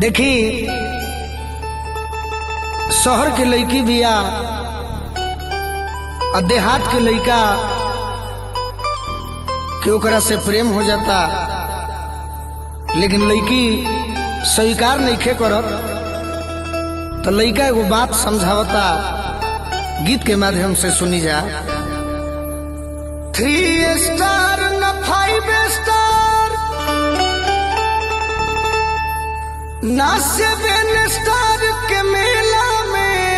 देखी शहर के लड़की बिया और देहात के लड़का के ओकरा से प्रेम हो जाता लेकिन लड़की स्वीकार नहीं करत तो लड़का एगो बात समझावता गीत के माध्यम से सुनी जा थ्री स्टार न फाइव स्टार ना सेवन स्टार के मेला में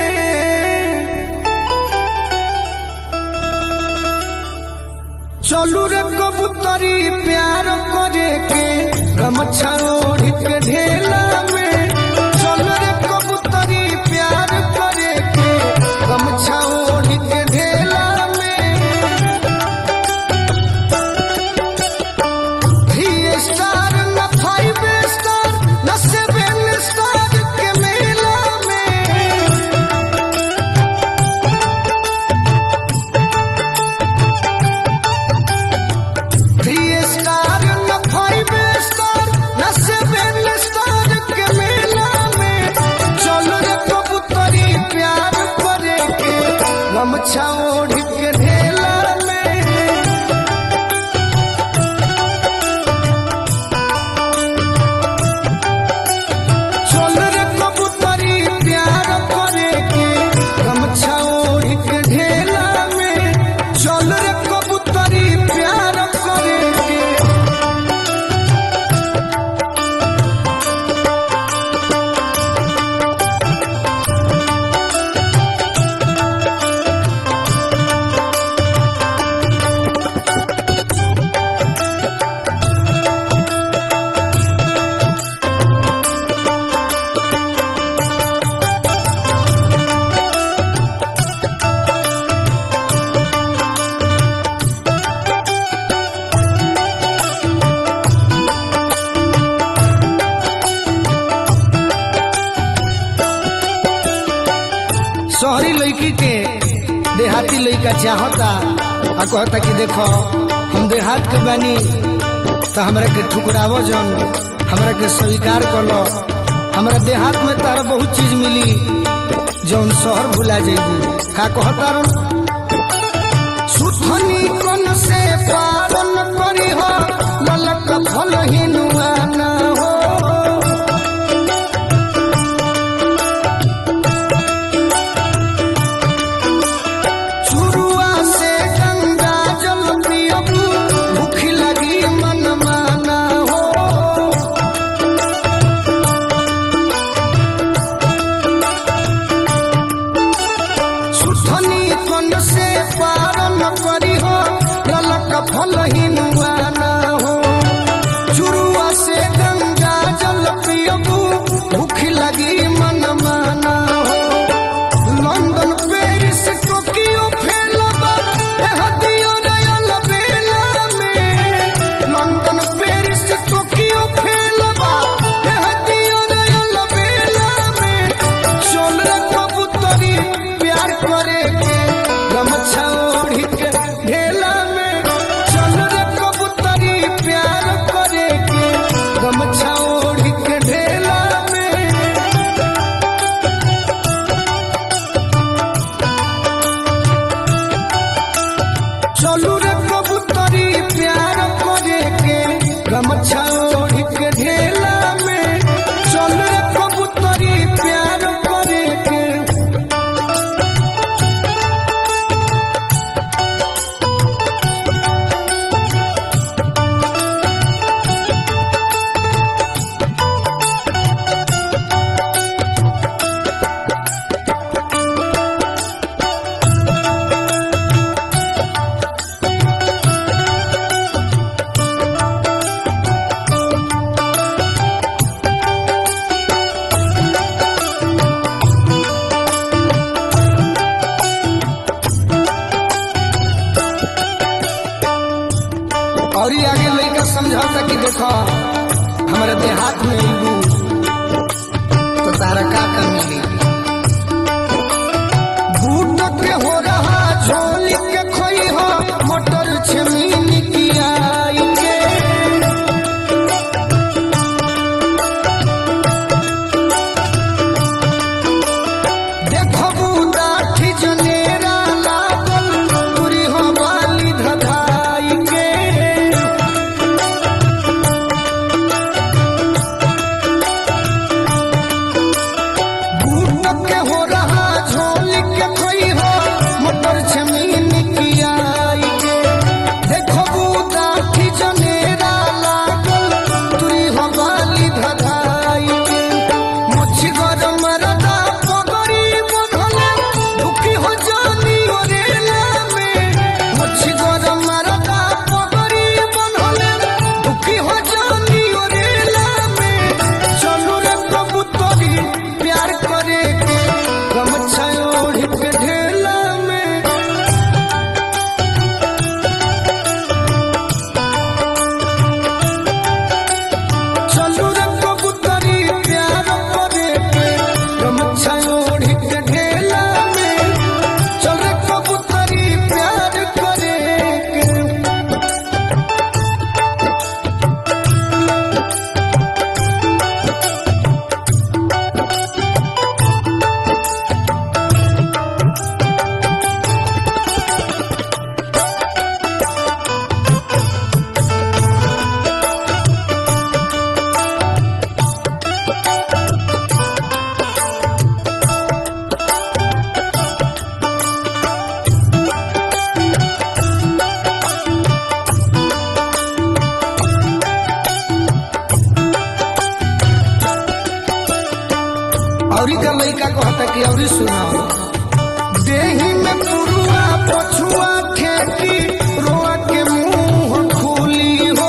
चलू रे कबूतरी प्यार करे के गमछा ओढ़ के ढेला में चलू रे कबूतरी प्यार करे के गमछा ओढ़ के ढेला में थ्री स्टार न फाइव स्टार न सेवन स्टार के मेला में थ्री स्टार न फाइव स्टार न सेवन स्टार के मेला में चलो रे कबूतरी प्यार करे के गमछा ओढ़ के ढेला में चल रे कबूतरी प्यार करे के गमछा ओढ़ के ढेला में चल रे कबूतरी प्यार करे के शहरी लड़की के देहाती लड़का चाहता आ कहता कि देखो हम देहात के बानी तो हमरा के ठुकरावो जन हमरा के स्वीकार कर लो हमरा देहात में तारा बहुत चीज मिली जौन शहर भुला जाएगी का कहता रहो सुथनी कन से पावन करी हो ललक फल हिनुआ न हो शुरुआ से गंगा जल पियबू भूख लगी मन माना हो सुथनी कन से पारन करी हो ललक फल हिनुआना हो शुरुआ से गंगा जल पियबू भूख लगी मन माना हो लंदन पेरिस टोकियो फैलबा एह दियो रयल बेला में लंदन पेरिस टोकियो फैलबा एह दियो रयल बेला में चल रे कबूतरी प्यार करे के गमछा ओढ़ी के ढेला में चल रे कबूतरी प्यार करे के गमछा ओढ़ी के ढेला में चलू रे कबूतरी प्यार करे के गमछा ओढ़ के ढेला में चल रे कबूतरी प्यार करे के और ही आगे लड़का समझौता कि देखो हमारे देहात में अबू तो तारा का कमी मिली बूट के हो रहा झोली के खोई हो मोटर छमीन की आई के बाकी और सुनाओ देही में पुरुआ पछुआ ठेकी रोआ के मुंह खुली हो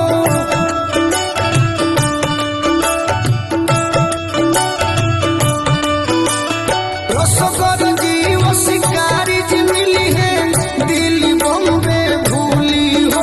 रसगर जीव शिकारी जी मिली है दिल्ली बॉम्बे भूली हो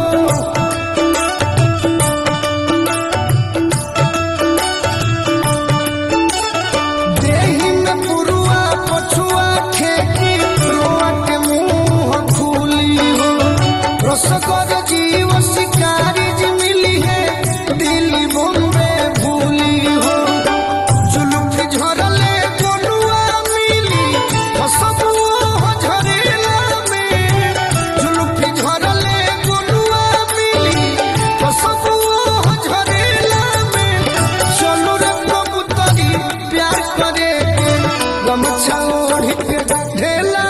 देही में पुरुआ पछुआ खेती रोआ के मुंह खुली हो रसगर जीव शिकारी जी मिली है दिल्ली बॉम्बे भूली हो जुलुफ झरले गोलुआ मिली हसबू झरेला में जुलुफ झरले गोलुआ मिली हसबू झरेला में चलू रे कबूतरी प्यार करे के गमछा ओढ़ी के ढेला